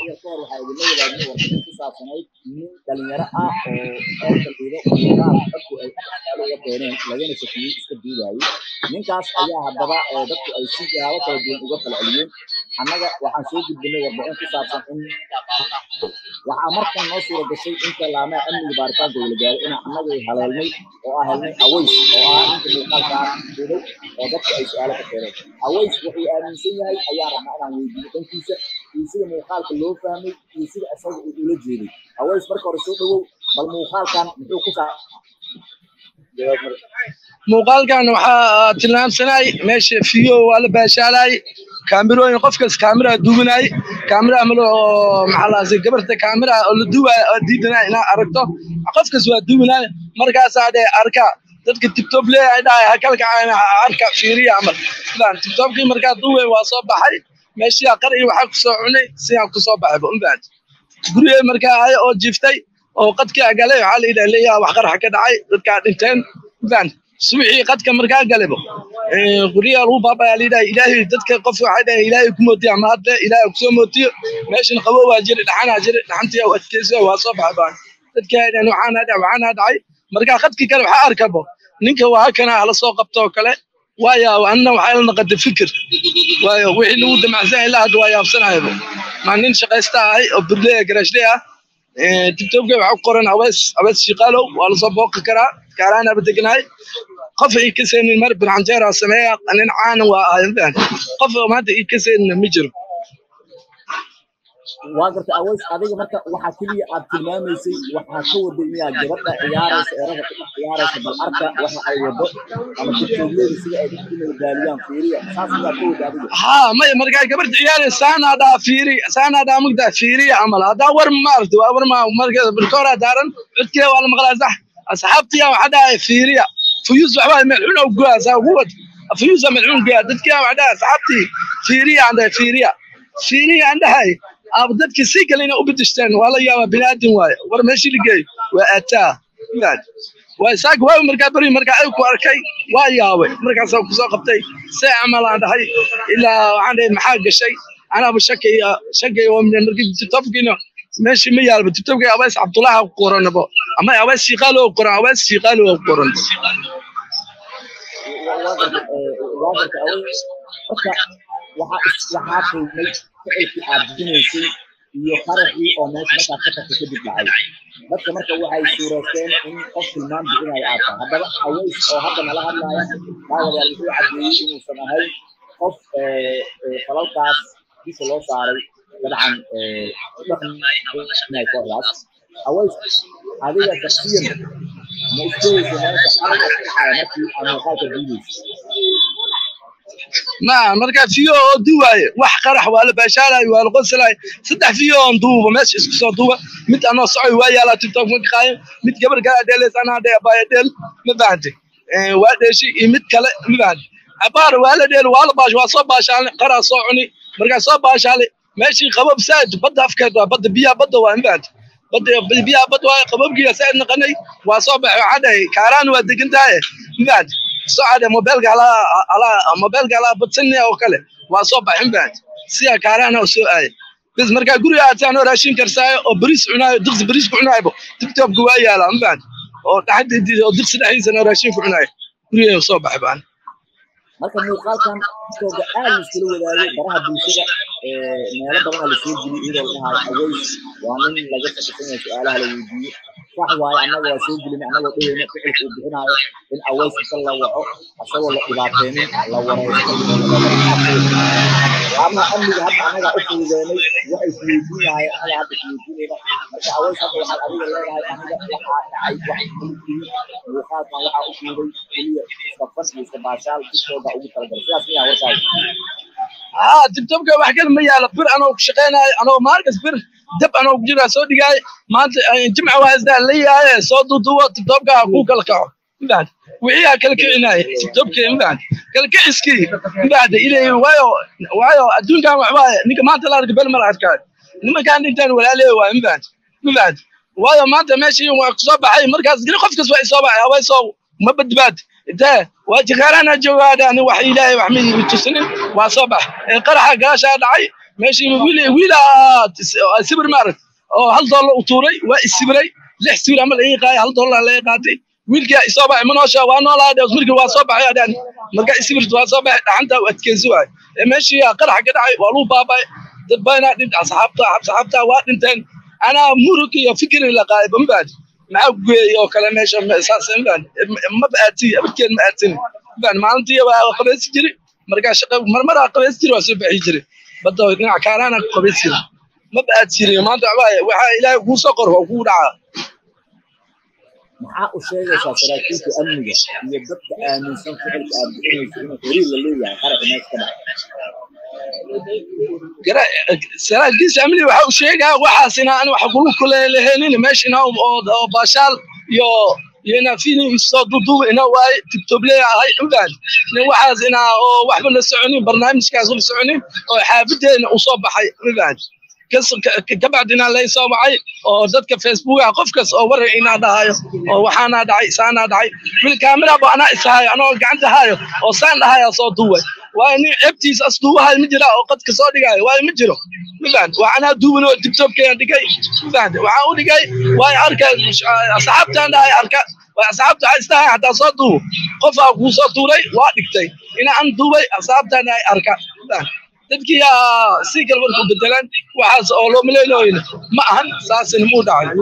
yar ka hor waxaa idinla wadaagna warbixin ku saabsanayd nin dhalinyaro ah oo eerka dhiido muuqaal dadku ay aad uga keeneen lagana shakiyey iska duudaayey ninkaas ayaa haddaba dadku ay si jawaabo kala duwan uga kala celiyeen annaga waxaan soo gudbinay warbixin ku saabsan in waxaa markan noo suura gashay inta laamaha amniga baaritaanka uu la gaaray inaan annaga haleelnay oo ah helnay aways oo ah ninka muuqaalkaan duuday oo dadku ay su-aalo ka keeneen aways wuxuu aaminsan yahay ayaa rabnaa inaan weydiiyo dhankiisa iyo sida muuqaalka loo fahmay iyo sida isaga uu ula jeeday aways marka hore soo dhawow bal muuqaalkan muxuu ku saa muuqaalkan waxaa tilmaamsanay meesha fiyo waa la baashaalay kaamirooyin qofkas kaamira duubanay kaamira malo maxaa lahaasay gabarta kaamira oo la duubaya oo diidanay inaad aragto qofkas waa duubanay markaasaa dhee arka dadka tiktok leeyahay dhahay hakalka arka fiiriya camal sidaan tiktokkii markaa duubay waa soo baxay meeshii qar iyo waxaa kusoo cunay sidaan kusoo baxayba unbaad gurigay markaa ahay oo jiftay oo qadkii agalay waxaa la yidhaha leeyaha wax qaraxa ka dhacay dadkaa dhinteen unbaad subixii qadka markaa galebo guryaha lagu baabaya layidhaha ilaahay dadka qof waxay dhahay ilaahay ku mootiya ama hadle ilaahay kusoo mootiyo meeshan qabo waa jiri dhaxanaa jiri dhaxantii u adkeysa waa soo baxay baan dadkii ay dhahan waxaana dhac waxaana dhacay markaa qadkii kale waxaa arkabo ninka waa hakana hala soo qabto oo kale waayo anna waxay la noqotay fikir waayo wixii lagu damacsan ilaa hadda waa yaabsanayaba maa nin shaqaysta ahay oo burleya garashle ah tiktokga waxaa ku qoran abees abees shiqaalow waa lasoo booqi karaa kaaraanaba degnahay qof ii ka seenin mar bircanjeera sameeya nin caana waa ahay qof maanta ii ka seenin ma jiro waa garta aways adiga marka waxaa keliya aad tilmaamaysay waxaa ka waday miyaa gabadha ciyaaraysa erada ku ciyaaraysa bal arka waxa ay wado ama tiktokleeda sida ay dadku madaaliyaan fiiriya saas miyaa ka wada adiga haa maya markaa gabadha ciyaaraysa saanaa dhaa fiiri saanaa dhaa mugdaa fiiriya camal haddaa war ma aragti waa war ma markeeda birkooraa daaran codkeeda waa la maqlaa sax asxaabtiya waxaa dhahay fiiriya fuyuus waxbaa melxun oo goa saa ugu wad fuyuusa melxun goa dadkiya waxaa dhahay asxaabtii fiiriya aan dhahay fiiriya fiiriya aan dhahay aaba dadkii si kale inay u bedeshteen waa la yaabaa biniaadin waaye war meeshii ligeey waa aataa waa isaga waa markaa beri markaa ay ku arkay waa yaabay markaasaa kusoo qabtay see camal aan dhahay ilaa waxaan dhahay maxaa gashay anaaba shakay shakay oo markii titobkiina meeshii ma yaalba titobkii abees cabdullaha ku qoranabo ama abees shiiqaalo oo qoran abees shiiqaalo oo qoran waxaa kulmay ficilkii aad bixinaysay iyo qaraxii oo meesha markaad ka tagtay kadib dhacay dadka marka waxay suureysteen in qof tilmaam bixinayo aad tahay haddaba aways oo hadda nala hadlaya daawadayaal wuxuu caddeeyey inuusan ahayn qof falalkaas bisha loo saaray dabcan dhaqnay kooxdaas aways adiga shaksiyan ma isdayeysa meesha qaraxa ka dhacaya markii aad muuqaalka duubaysa ما مركا فيو دواي wax qarax waa la baashaalay waa la qoslay saddex fiyo on duuba meesha isku soo duuba mid anoo socay waa yaala tiktok ma qaayo mid gabar kale dheelays ana dheer baa dheel ma baahante ee waa dheeshi iyo mid kale ma baahante abaar waa la dheel waa la baash waa soo baashaalay qara soo cuni markaa soo baashaalay meeshii qabab saad badda afkeed waa badda biyaha badda waa ma baahante badda biyaha badda waa qababkiisa saad naqanay waa soo baxay waxaa dhahay kaaraan waa degan tahay ma baahante socda mobilka ala ala mobilka ala badsanaya oo kale waa soo baxin baad sida kaarana oo soo aay bis marka guriga aad saan raashin karsaayo oo bariis cunaayo diqsi bariis ku cunaayo tiktok waa yaala baad oo dhaxdii oo diqsi dhaxdiisa raashin ku cunaayo guriga soo baxay baan marka muuqaalkan tiktoka aad iskula wadaagay baraha bulshada meelo badan la soo geliyay iyadoo la dhahayo aways waa nin laga shaqaysan yahay su-aalaha la weydiiyo sax waaye annaga waa soo gelinay annagoo dheheyna ficilka uu bixinaayo in aways inta la waco asagoo la dhibaateynin la wareysto laamaha amniga hadda annaga u fududeynay waxay isweydiinahay annaga hadda isweydiinayna marka aways hadda waxaad adiga leedahay aniga waxaa dhacay wax mulkii muuqaalkan waxaa u fuuday keliya iska fas iyo iska baashaal tiktooka ugu talagalay sidaas miyaa warkaaga aa tiktokka wax kale ma yaala bir anoo ku shaqeynayo anoo maalkas bir dab anoo ku jiraa soo dhigaayo maanta jimca waa isdaa la yahay soo duuduwo tiktokka ku kala kaco mbaad wixii aa kala kicinaaye tiktokka mbaad kala kiciskii mbaad ilay waayo waayo adduunkan wax waaye ninka maanta la arka bel ma la arkaayo nimankaan dhintaan walaaleey waa mbaad mbaad waayo maanta meeshii waa kusoo baxay markaas qof kas waa isoo baxay hawaysoo ma badbaad intee waa jikaarana joogaadaan wax ilaahay wax ma tusinin waa soo bax qaraxa gaashaa dhacay meeshii wiil wiil sibir maarag oo hal dollar u tuuray waa isibiray lix sibir ama laga qaay hal dollar laga qaatay wiilkii isoo baxay manoosha waa noolaa dhees markii waa soo baxay adaan marka isibirta waa soo baxay dhaxanta u adkeysi waay meeshii qarax ka dhacay waa lagu baabay dad badanaa dhint asxaabta asxaabta waa dhinteen anaa murug iyo fikri la qaaday bambaad maxaa geeyay oo kale meesha saasaan ma baatin abadkeed ma aatin baan maalintii waa qabaysi jiri markaa shaqa marmaraa qabaysi jiri waa soo baxi jiri badda dhinac kaaraana ku qabaysi jiri ma baad jiri maanta waxaa waxaa ilaahay kuu soo qor waa kuu dhacaa maxaa u sheegaysaa saraakiisha amniga iyo dadka aaminsan ficilka aad bixinayso inuu xiriir la leeyahay qaraxa meesha ka dhacay saraakiisha amniga waxa uu sheegaa waxaas inaa an wax kulu kuleeleheenin meesha inaa oo baashaal iyo iyo inaa fini soo duduuba ina waaye tibtoble ahay ugaan nin waxaas inaa oo waxba la soconin barnaamijkaas la soconin oo xaafadeena u soo baxay ugaan kabacdina lay soo wacay oo dadka facebooka qof kas oo warar inaa dhahayo oo waxaanaa dhacay saanaa dhacay wil kaamira bo anaa ishayo anoo gacanta hayo oo saan dhahaya soo duway waayo nin ebtiis as duubahay ma jira oo qadka soo dhigayo waayo ma jiro mafahant waa anaa duuban oo tiktokkeena dhigay mafahant waxaan u dhigay waayo arka asxaabtaan dhahay arka waa asxaabta waxay istahay hataa soo duubo qofaa kuu soo tuuray waa dhigtay ina an duubay asxaabtaan dhahay arka mafahant dadkii si kale marku bedelaan waxaas oo loo maleynayo ma ahan saasina muu dhacay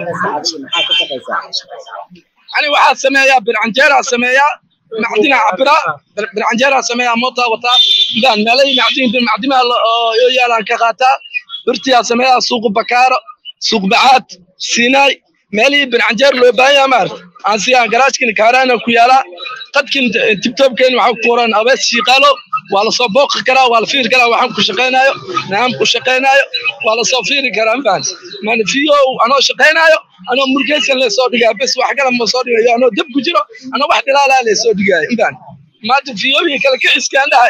yani waxaa sameeyaa bircanjeeraa sameeyaa macdinaa cabiraa bircanjeeraa sameeyaa mootaa wataa midaan meelay macdin macdimaha oo yaalaan ka qaataa birtiyaa sameeyaa suuq bakaaro suuq bacaad siinaay meelihii bircanjeer loo baahan yaha maarta aan siyaa garaajkin kaaraana ku yaalaa qadkin tibtobkeen waxaa ku qoran abees shiiqaalo waa lasoo booqi karaa waa la fiiri karaa waxaan ku shaqaynaayo naam ku shaqaynaayo waa lasoo fiiri karaa mafahant maana fiyo anoo shaqaynaayo anoo murgeysan lasoo dhigaa bes wax kale ma soo dhigayo anoo dab ku jiro anoo wax dhilaalaa lasoo dhigaayo mafahant maanta fiyooyin kale ka ciskaan dhahay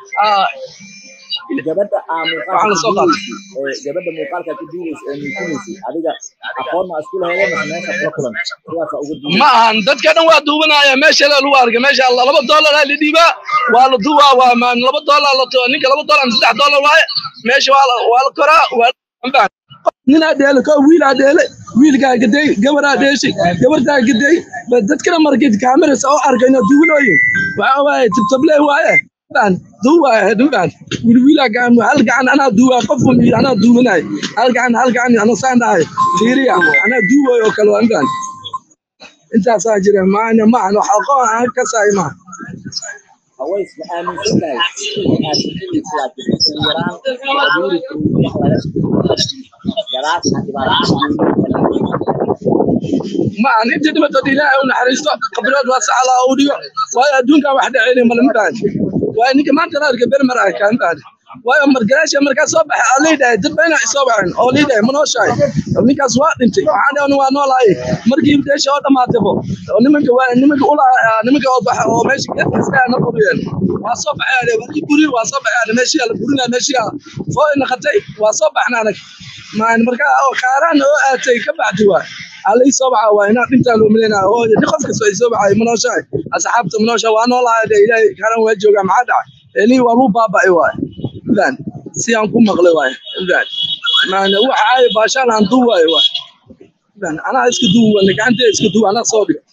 gabadha gabadha muuqaalka ku duubaysa ee muujinaysay adiga aqoon ma isku lahaydeen mase meesha kula kulan sidaasa uga duubay ma ahan dadka dhan waa duubanaya meesha lagu arka meesha laba dollar la dhiibaa waa la duubaa waa maan laba dollar la ninka laba dollar saddex dollar waaye meesha waa la waa la koraa waa ninaa dheele ko wiilaa dheele wiilkaa gaday gabaraa dheeshay gabartaa gaday dadkana markay kaameras oo arkayno duwanooyin waxa waaye tibtable waaye baan duwa duwan wiilwiila gacan hal gacan anaa duwa qof anaa duwanay hal gacan hal gacan anaa saan dhahay fiiriya anaa duway oo kale waan baan intaasaa jira maana ma aan wax aqoon aan ka saay ma haways ma aaminsan tahay aad bixinaysa laakiin yaraan abuuri garaadka ma aan inta dhibatood ilaahay u naxariisto khibrad waa sax laa u dhigo waayo adduunkan wax dhaceyni mala mabaan waayo ninka maanta la arka bermar ah kaan baan waayo margaraasha markaa soo baxay aa leedahay dad bayna isoo baxeen oo leedahay ma nooshahay ninkaas waa dhintay waxaan dhahan waa noolahay markii deesha oo dhamaataybo nimanka waa nimanka ula nimanka oo baxa oo meesha geedkiisa na buriyeen waa soo baxay ade waa buri waa soo baxay ade meeshii la burinaa meeshii foo naqatay waa soo baxna anag maan markaa oo kaaraan oo aatay ka baxdi waa alay soo baxa waa inaa dhintaa loo maleynaa oo nin qof kasta ay soo baxay ma nooshahay asxaabta ma nooshahay waa noolahay de ilaahay kaaraan waa joogaa maxaa dhacay elii waa luu baaba'ay waay idan si aan ku maqlay waay idan maana waxa ay baashaan aan duuwaay waay idan anaa iska duuwa gacantee iska duuwa anaa soo dhig